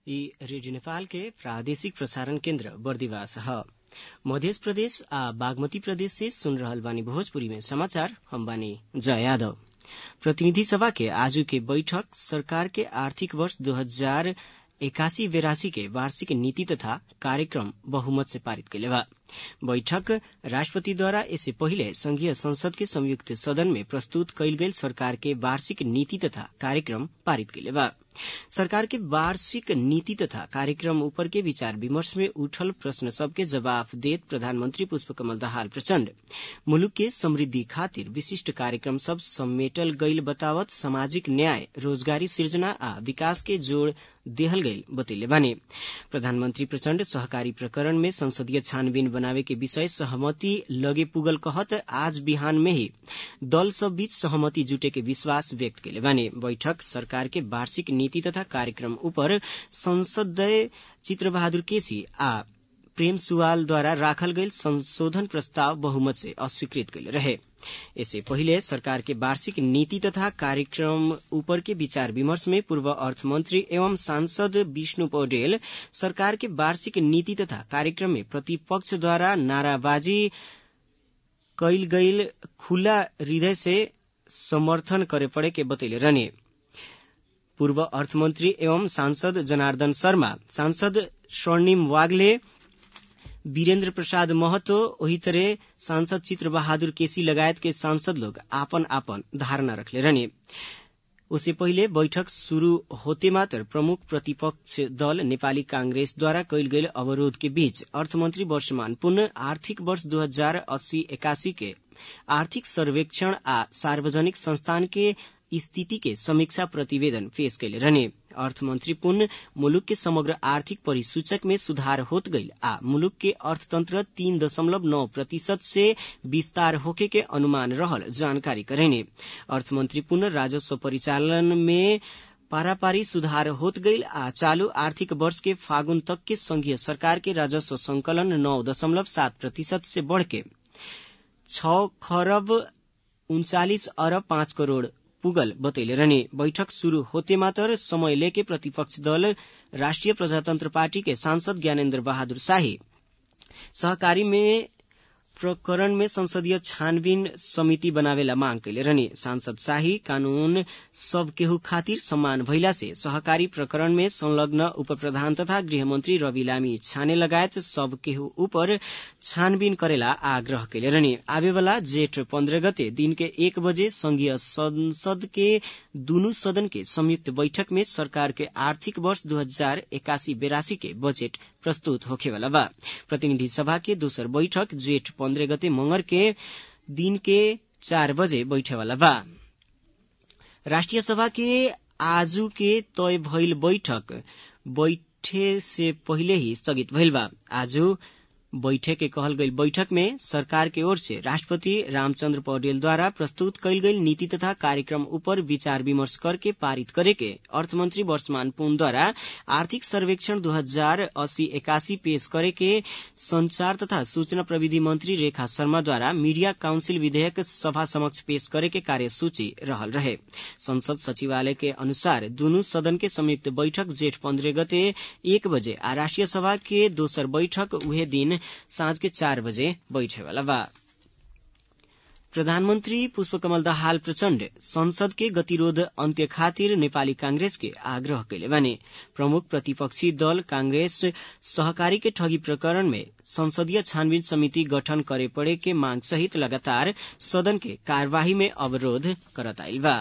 ई रेडियो नेपाल के प्रादेशिक प्रसारण केन्द्र बर्दिवास ह मध्य प्रदेश आ बागमती प्रदेश से सुन रहल बानी भोजपुरी में समाचार हम बानी जया यादव प्रतिनिधि सभा के आजू के बैठक सरकार के आर्थिक वर्ष दो हजार एकासी बेरासी के वार्षिक नीति तथा कार्यक्रम बहुमत से पारित कैले बा बैठक राष्ट्रपतिद्वारा इससे पहिले संघीय संसद के संयुक्त सदन में प्रस्तुत कैल गेल सरकार के वार्षिक नीति तथा कार्यक्रम पारित कैले बा सरकार के वार्षिक नीति तथा कार्यक्रम ऊपर के विचार विमर्श में उठल प्रश्न सबके जवाब देत प्रधानमंत्री पुष्पकमल दाहाल प्रचण्ड मुलुक के समृद्धि खातिर विशिष्ट कार्यक्रम सब समेटल गईल बतावत सामाजिक न्याय रोजगारी सृजना आ विकास के जोड़ देहल गईल बतैले बानी प्रधानमंत्री प्रचण्ड सहकारी प्रकरण में संसदीय छानबीन बनावे के विषय सहमति लगे पुगल कहत आज बिहान में ही दल सब बीच सहमति जुटे के विश्वास व्यक्त कैले बानी बैठक सरकार के वार्षिक नीति तथा कार्यक्रम ऊपर संसदीय चित्रबहादुर केसी आ प्रेम सुवालद्वारा राखल गईल संशोधन प्रस्ताव बहुमत से अस्वीकृत कैले रहे इससे पहिले सरकार के वार्षिक नीति तथा कार्यक्रम ऊपर के विचार विमर्श में पूर्व अर्थमंत्री एवं सांसद विष्णु पौडेल सरकार के वार्षिक नीति तथा कार्यक्रम में प्रतिपक्ष द्वारा नाराबाजी कैल गईल खुला हृदय से समर्थन करे पड़े के बतैले रहने पूर्व अर्थमंत्री एवं सांसद जनार्दन शर्मा सांसद स्वर्णिम वाग्ले वीरेन्द्र प्रसाद महतो वही तरह सांसद चित्र बहादुर केसी लगायत के सांसद लोग आपन आपन धारणा रखले रहने उससे पहिले बैठक शुरू होते मात्र प्रमुख प्रतिपक्ष दल नेपाली कांग्रेसद्वारा कैल गेल अवरोध के बीच अर्थमंत्री वर्षमान पुनः आर्थिक वर्ष दो हजार अस्सी एकासी के आर्थिक सर्वेक्षण आ सार्वजनिक संस्थान के स्थिति के समीक्षा प्रतिवेदन पेश कैले रहने अर्थमंत्री पुनः मुलुक के समग्र आर्थिक परिसूचक में सुधार होत गईल आ मुलुक के अर्थतंत्र तीन दशमलव नौ प्रतिशत से विस्तार होके के अनुमान रहल जानकारी करेने अर्थमंत्री पुनः राजस्व परिचालन में पारापारी सुधार होत गईल आ चालू आर्थिक वर्ष के फागुन तक के संघीय सरकार के राजस्व संकलन नौ दशमलव सात प्रतिशत से बढ़ के छ खरब उन्चालिस अरब पाँच करोड़ पुगल बतैले रहने बैठक शुरू होते मात्र समय लेके प्रतिपक्ष दल राष्ट्रिय प्रजातंत्र पार्टी के सांसद ज्ञानेन्द्र बहादुर शाही सहकारी में प्रकरण में संसदीय छानबीन समिति बनावेला मांग कैले रहने सांसद शाही कानून सब केहू खातिर सम्मान भइला से सहकारी प्रकरण में संलग्न उप प्रधान तथा गृहमंत्री रवि लामी छाने लगायत सब केहू ऊपर छानबीन करेला आग्रह कैले रहने आवेवाला जेठ पन्ध्र गते दिन के एक बजे संघीय संसद के दुनू सदन के संयुक्त बैठक में सरकार के आर्थिक वर्ष दो हजार एकासी बेरासी के बजेट प्रस्तुत होखेवाला बा प्रतिनिधि सभा के दोसर बैठक जेठ पन्ध्र गते मंगर के दिन के चार बजे बैठेवाला बा राष्ट्रिय सभा के आजू के तय भइल बैठक बैठे से पहिले ही स्थगित भइल बा आजू बैठे के कहल गई बैठक में सरकार के ओर से राष्ट्रपति रामचंद्र पौडेल द्वारा प्रस्तुत कैल गई नीति तथा कार्यक्रम ऊपर विचार विमर्श करके पारित करे के अर्थमंत्री वर्षमान पुन द्वारा आर्थिक सर्वेक्षण दो हजार अस्सी एकासी पेश करे के संचार तथा सूचना प्रविधि मंत्री रेखा शर्मा द्वारा मीडिया काउंसिल विधेयक सभा समक्ष पेश करे के कार्यसूची रहल रहे संसद सचिवालय के अनुसार दुनू सदन के संयुक्त बैठक जेठ पन्द्रह गते एक बजे आ राष्ट्रिय सभा के दोसर बैठक उहे दिन साँझ के चार बजे बैठेवाला बा प्रधानमन्त्री पुष्पकमल दाहाल प्रचण्ड संसद के गतिरोध अन्त्य खातिर नेपाली कांग्रेस के आग्रह कैले बानी प्रमुख प्रतिपक्षी दल कांग्रेस सहकारी के ठगी प्रकरण में संसदीय छानबीन समिति गठन करे पड़े के मांग सहित लगातार सदन के कार्यवाही में अवरोध करत आइल बा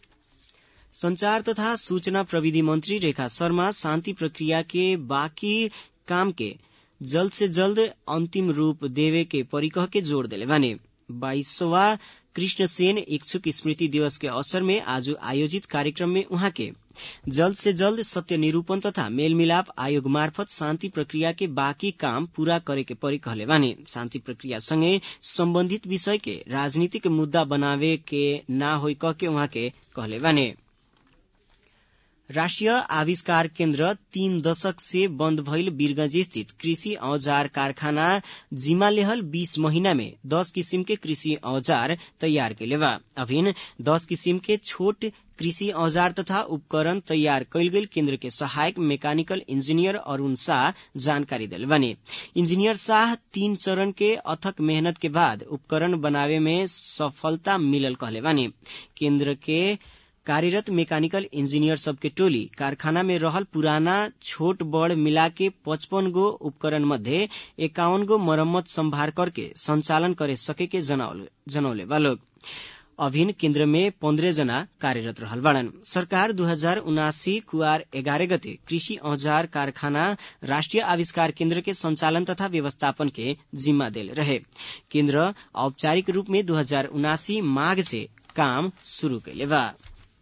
संचार तथा सूचना प्रविधि मंत्री रेखा शर्मा शान्ति प्रक्रिया के बाँकी काम के जल्द से जल्द अंतिम रूप देवे के परिकह के जोड़ दिले बानी बाईसवा कृष्ण सेन इच्छुक स्मृति दिवस के अवसर में आज आयोजित कार्यक्रम में उहाँ के जल्द से जल्द सत्य निरूपण तथा मेलमिलाप आयोग मार्फत शान्ति प्रक्रिया के बाँकी काम पूरा करे के परी कहले बानी शान्ति प्रक्रिया सँगै सम्बन्धित विषय के राजनीतिक मुद्दा बनावे के ना होइ कह के उहाँ के कहले बानी राष्ट्रिय आविष्कार केन्द्र तीन दशक से बन्द भइल वीरगंज स्थित कृषि औजार कारखाना जिम्मा लेहल बीस महीना में दस किसिम के कृषि औजार तैयार कैले बा अभिन दस किसिम के छोट कृषि औजार तथा उपकरण तैयार कैल गेल केन्द्र के सहायक मैकेनिकल इंजीनियर अरूण शाह जानकारी दिल बने इंजीनियर शाह तीन चरण के अथक मेहनत के बाद उपकरण बनावे में सफलता मिलल कहले बानी केन्द्र के कार्यरत मैकेनिकल इंजीनियर सबके टोली कारखाना में रहल पुराना छोट बड़ मिला के पचपन गो उपकरण मध्ये एकावन गो मरम्मत संभार करके संचालन करे सके के जनौले बा लोग अभिन केन्द्र में पन्द्रह जना कार्यरत रहल बाड़न सरकार दू हजार उनासी कुआर एघारह गते कृषि औजार कारखाना राष्ट्रिय आविष्कार केन्द्र के संचालन तथा व्यवस्थापन के जिम्मा देल रहे केन्द्र औपचारिक रूप में दू हजार उनासी माघ से काम शुरू कैले बा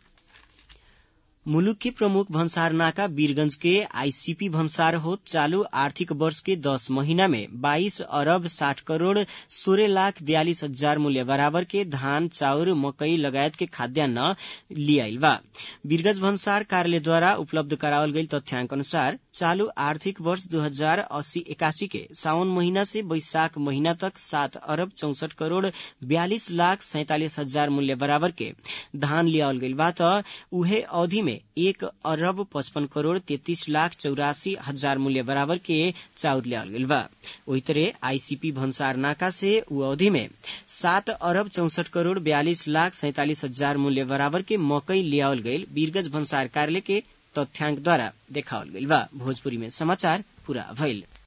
मुलुक के प्रमुख भन्सार नाका वीरगंज के आईसीपी भन्सार हो चालू आर्थिक वर्ष के दस महीना में बाईस अरब साठ करोड़ सोलह लाख बयालीस हजार मूल्य बराबर के धान चाउर मकई लगायत के खाद्यान्न लियाइल बा वीरगंज भन्सार कार्यालयद्वारा उपलब्ध करावल गई तथ्याङ्क अनुसार चालू आर्थिक वर्ष दू हजार अस्सी एकासी के साउन महीना से वैशाख महीना तक सात अरब चौसठ करोड़ बयालीस लाख सैतालिस हजार मूल्य बराबर के धान लियावल गईल बा त उहे अवधि में एक अरब पचपन करोड़ तैतीस लाख चौरासी हजार मूल्य बराबर के चाउर लियावल गईल बा वही तरह आईसीपी भन्सार नाका से उ अवधि में सात अरब चौसठ करोड़ बयालीस लाख सैतालिस हजार मूल्य बराबर के मकई लियावल गईल वीरगंज भन्सार कार्यालय के तथ्याङ्कद्वारा देखावल गईल बा भोजपुरी में समाचार पूरा भइल